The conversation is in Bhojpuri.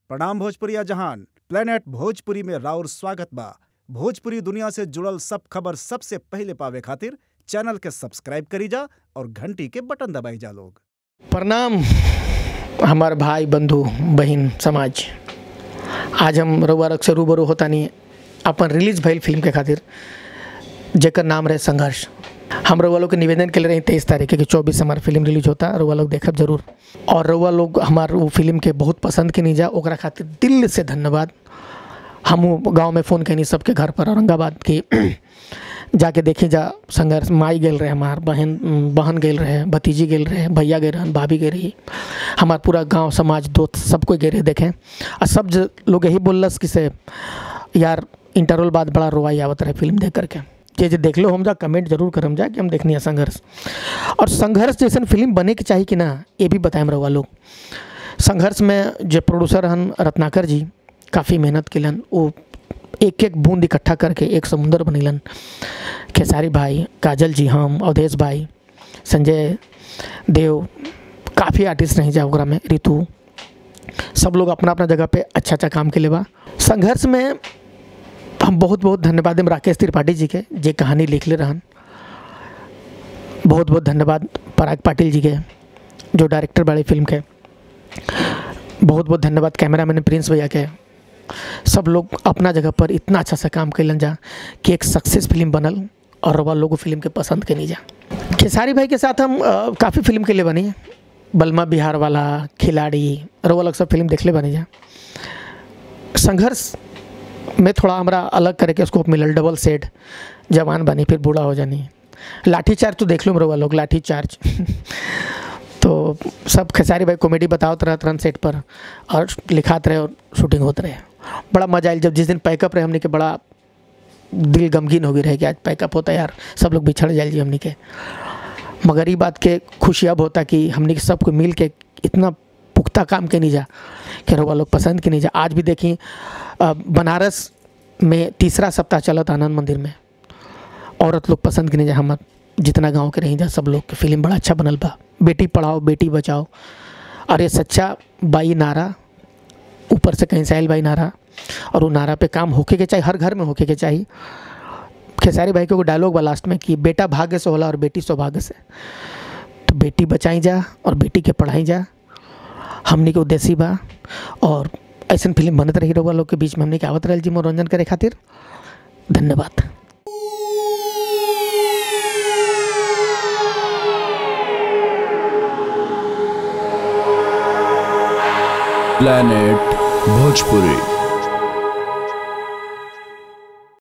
प्रणाम भोजपुरिया जहान प्लेनेट भोजपुरी में राउर स्वागत बा भोजपुरी दुनिया से जुड़ल सब खबर सबसे पहिले पावे खातिर चैनल के सब्सक्राइब करी जा और घंटी के बटन दबाई जा लोग प्रणाम हमार भाई बंधु बहन समाज आज हम रउआ रख से रूबरू होतानी अपन रिलीज भइल फिल्म के खातिर जेकर नाम रहे संघर्ष हम रउआ लोग के निवेदन के रही तेईस तारीख के चौबीस हमार फिल्म रिलीज होता रउआ लोग देखब जरूर और रउआ लोग हमार वो फिल्म के बहुत पसंद के जा ओकरा खातिर दिल से धन्यवाद हम गांव में फ़ोन कैनी सबके घर पर औरंगाबाद की जाके देखी जा संघर्ष माई गेल रहे हमार बहन बहन गेल रहे भतीजी गेल रहे भैया गए रहन भाभी गए रही हमार पूरा गांव समाज दोस्त सब कोई गए रहे देखें और सब ज- लोग यही बोलस कि से यार इंटरवल बाद बड़ा रोवाई आवत रहे फिल्म देख करके जे जे देख लो हम जा कमेंट जरूर करम जा कि हम देखनी है संघर्ष और संघर्ष जैसन फिल्म बने के चाहिए कि ना ये भी बताएम रहुआ लोग संघर्ष में जो प्रोड्यूसर हन रत्नाकर जी काफ़ी मेहनत केलन वो एक एक बूंद इकट्ठा करके एक समुंदर बनेलन खेसारी भाई काजल जी हम अवधेश भाई संजय देव काफ़ी आर्टिस्ट रही जा ओकरा में ऋतु सब लोग अपना अपना जगह पे अच्छा अच्छा काम के बा संघर्ष में हम बहुत बहुत धन्यवाद देम राकेश त्रिपाठी जी के जे कहानी लिख ले रहन बहुत बहुत धन्यवाद पराग पाटिल जी के जो डायरेक्टर बड़े फिल्म के बहुत बहुत धन्यवाद कैमरामैन प्रिंस भैया के सब लोग अपना जगह पर इतना अच्छा सा काम कैलन जा कि एक सक्सेस फिल्म बनल और रवा लोगों फिल्म के पसंद के नहीं जा खेसारी भाई के साथ हम काफ़ी फिल्म के लिए बनी बलमा बिहार वाला खिलाड़ी रवा लोग सब फिल्म देखले बनी जा संघर्ष में थोड़ा हमारा अलग करे के स्कोप मिलल डबल सेट जवान बनी फिर बूढ़ा हो जानी लाठी चार्ज तो देख लो रवा लोग लाठी चार्ज तो सब खेसारी भाई कॉमेडी बतावत रहत रहन सेट पर और लिखात रहे और शूटिंग होत रहे बड़ा मजा आयल जब जिस दिन पैकअप रहे हमने के बड़ा दिल गमगीन हो गई रहे कि आज पैकअप होता है यार सब लोग बिछड़ जाए जी हमने के मगर ये बात के खुशी अब होता कि हमने के सबको मिल के इतना पुख्ता काम के नहीं जा कि रउआ लोग पसंद के नहीं जा आज भी देखी अ, बनारस में तीसरा सप्ताह चलत आनंद मंदिर में औरत लोग पसंद के नहीं जा हम जितना गांव के रही जा सब लोग के फिल्म बड़ा अच्छा बनल बा बेटी पढ़ाओ बेटी बचाओ और ये सच्चा बाई नारा ऊपर से कहीं से आयल बाई नारा और वो नारा पे काम होके के चाहिए हर घर में होके के चाहिए खेसारी भाई के एगो डायलॉग बा लास्ट में कि बेटा भाग्य से होला और बेटी सौभाग्य से तो बेटी बचाई जा और बेटी के पढ़ाई जा हमनी के उद्देश्य बा और ऐसन फिल्म बनत रही रहुआ लोग के बीच में हमने के आवत रहल जी मनोरंजन करे खातिर धन्यवाद planet bhojpuri